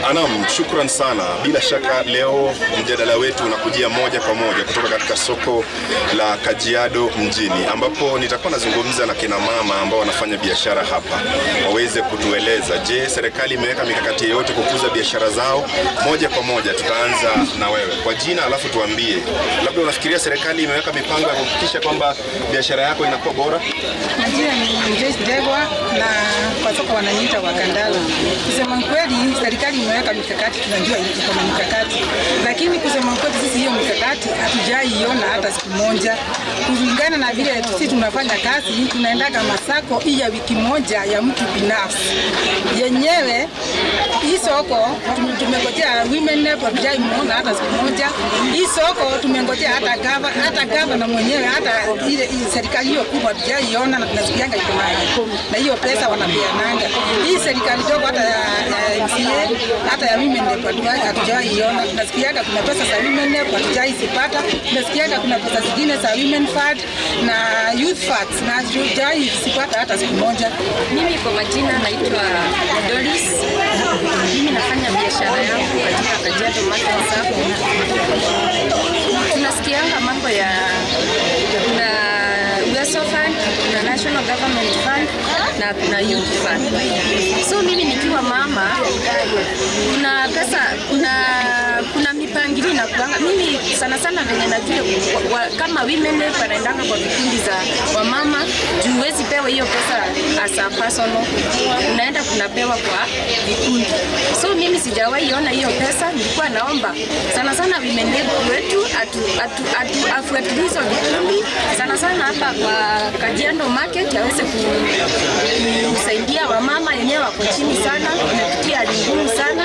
Anam, shukran sana. Bila shaka leo mjadala wetu unakujia moja kwa moja kutoka katika soko la Kajiado mjini, ambapo nitakuwa nazungumza na kina mama ambao wanafanya biashara hapa, waweze kutueleza, je, serikali imeweka mikakati yoyote kukuza biashara zao? Moja kwa moja tutaanza na wewe kwa jina, alafu tuambie, labda unafikiria serikali imeweka mipango ya kuhakikisha kwamba biashara yako inakuwa bora? Majina ni Joyce Ndegwa na kwa soko wananiita Wakandala. Kusema kweli, serikali imeweka mikakati, tunajua iko na mikakati, lakini kusema kweli, sisi hiyo mikakati hatujaiona hata siku moja, kulingana na vile sisi tunafanya kazi. Tunaendaga masako hii ya wiki moja ya mtu binafsi yenyewe. Hii soko tume- tumengojea women rep, hatujaimuona hata siku moja. Hii soko tumengojea hata gava hata gavana mwenyewe hata ile ile serikali hiyo kubwa hatujaiona, na tunasikianga iko na na hiyo pesa wanapeananga. Hii serikali dogo hata ya, ya MCA hata ya women rep hatuja- hatujaiona. Tunasikianga kuna pesa za women rep hatujaizipata. Tunasikianga kuna pesa zingine za women fund na youth funds na hatujaizipata hata siku moja. Mimi kwa majina naitwa Doris. Mimi nafanya biashara yangu katika Kajiado Market Sacco. Tunasikianga mambo ya kuna Uwezo Fund, kuna National Government Fund na kuna Youth Fund. So mimi nikiwa mama, kuna pesa, kuna kuna mipangilio na kuanga. Mimi sana sana venye najua wa, wa, kama women rep wanaendanga kwa vikundi za wamama, juu huwezi pewa hiyo pesa as a personal, unaenda kunapewa kwa vikundi. So mimi sijawahi ona hiyo pesa, nilikuwa naomba sana sana women rep wetu atu, atu, atu, afuatilie hizo vikundi sana sana hapa kwa Kajiado Market aweze ku- kusaidia wamama wenyewe wako chini sana, wamepitia hali ngumu sana.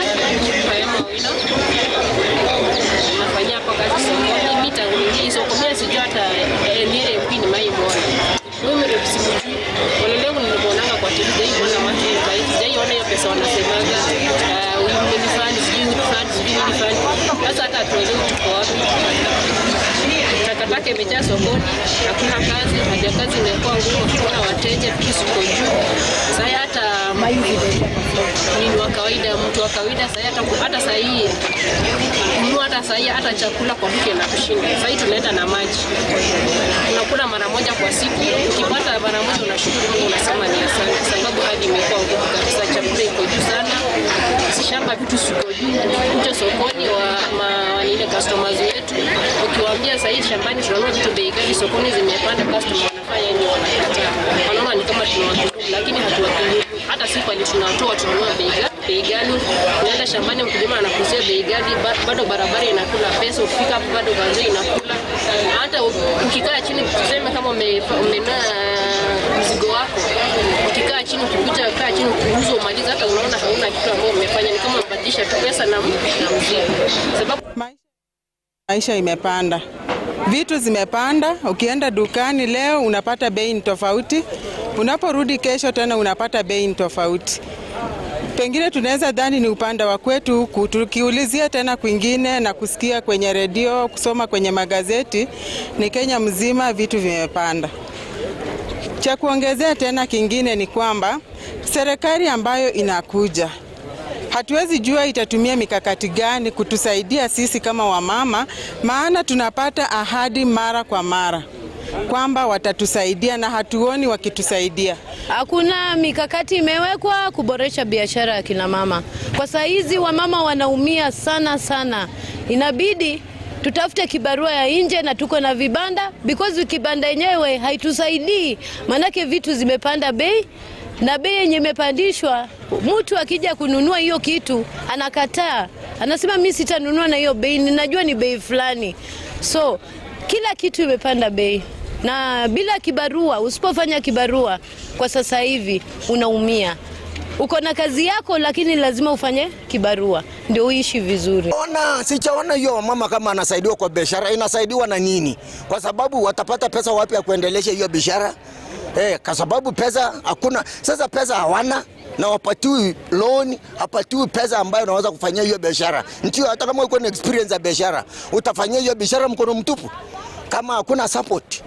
nafanyia hapo kazi sokoni. Mimi tangu niingie soko mimi sijui hata eh, ni ile mpini mai muona. Mimi ndio simjui. Wale leo nilimuonanga kwa TV dai muona watu kai dai ona hiyo pesa wanasemaga. Uh, huyu ni fan sijui ni fan sijui ni fan. Sasa hata tuelewe tuko wapi. Takataka imejaa sokoni, hakuna kazi, haja kazi imekuwa ngumu, hakuna wateja, vitu siko juu. Sasa hata ni wa kawaida, mtu wa kawaida sasa hata hata saa hii kununua hata saa hii hata chakula kwa duka na kushinda. Sasa hii tunaenda na maji, unakula mara moja kwa siku, ukipata mara moja unashukuru Mungu, unasema ni asante, sababu hali imekuwa ngumu kabisa, chakula iko juu sana, shamba vitu siko juu, kuja sokoni wa ma, wanile customers wetu, ukiwaambia sasa hii shambani tunanunua vitu bei ghali, sokoni zimepanda, customer wanafanya nini? Wanakataa, wanaona ni kama tunawadhulumu, lakini hatuwadhulumu. Hata si kwani tunatoa tunanunua bei ghali bei ghali, unaenda shambani, mkulima anakuzia bei ghali, ba- bado barabara inakula pesa, ukifika hapo bado ganzo inakula. Hata u- ukikaa chini, tuseme kama ume- umenunua mzigo wako, ukikaa chini, ukikuja kaa chini, ukiuza umaliza, hata unaona hauna kitu ambao umefanya, ni kama umebadilisha tu pesa na, na mzigo, sababu Maisha, maisha imepanda, vitu zimepanda. Ukienda dukani leo unapata bei ni tofauti, unaporudi kesho tena unapata bei ni tofauti. Pengine tunaweza dhani ni upande wa kwetu huku, tukiulizia tena kwingine na kusikia kwenye redio, kusoma kwenye magazeti, ni Kenya mzima vitu vimepanda. Cha kuongezea tena kingine ni kwamba serikali ambayo inakuja hatuwezi jua itatumia mikakati gani kutusaidia sisi kama wamama, maana tunapata ahadi mara kwa mara kwamba watatusaidia na hatuoni wakitusaidia. Hakuna mikakati imewekwa kuboresha biashara ya kina mama. Kwa saa hizi wamama wanaumia sana sana, inabidi tutafute kibarua ya nje na tuko na vibanda because kibanda yenyewe haitusaidii, maanake vitu zimepanda bei na bei yenye imepandishwa, mtu akija kununua hiyo kitu anakataa, anasema mi sitanunua na hiyo bei, ninajua ni bei fulani. So kila kitu imepanda bei na bila kibarua, usipofanya kibarua kwa sasa hivi unaumia. Uko na kazi yako, lakini lazima ufanye kibarua ndio uishi vizuri. Ona, sichaona hiyo mama kama anasaidiwa kwa biashara, inasaidiwa na nini? Kwa sababu watapata pesa wapi ya kuendelesha hiyo biashara? Eh, kwa sababu pesa hakuna. Sasa pesa hawana na wapatiwi loan, hapatiwi pesa ambayo unaweza kufanyia hiyo biashara. Ndio, hata kama uko na experience ya biashara, utafanyia hiyo biashara mkono mtupu kama hakuna support.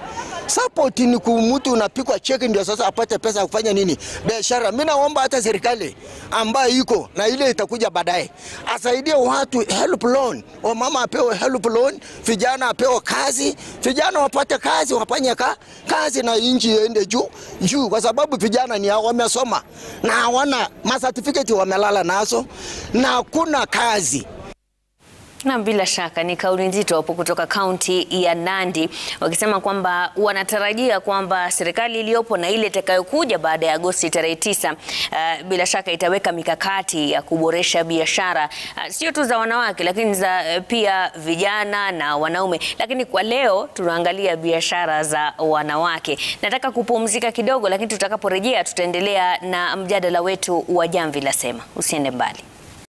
Support ni kumtu unapikwa cheki ndio sasa apate pesa ya kufanya nini biashara. Mimi naomba hata serikali ambayo iko na ile itakuja baadaye asaidie watu help loan, wamama apewe help loan, vijana apewe kazi, vijana wapate kazi, wafanye ka, kazi na nchi iende juu juu, kwa sababu vijana ni hao wamesoma na hawana ma certificate wamelala nazo na hakuna kazi. Na bila shaka ni kauli nzito hapo kutoka kaunti ya Nandi wakisema kwamba wanatarajia kwamba serikali iliyopo na ile itakayokuja baada ya Agosti tarehe tisa, uh, bila shaka itaweka mikakati ya kuboresha biashara uh, sio tu za wanawake lakini za uh, pia vijana na wanaume. Lakini kwa leo tunaangalia biashara za wanawake. Nataka kupumzika kidogo, lakini tutakaporejea tutaendelea na mjadala wetu wa Jamvi la Sema. Usiende mbali.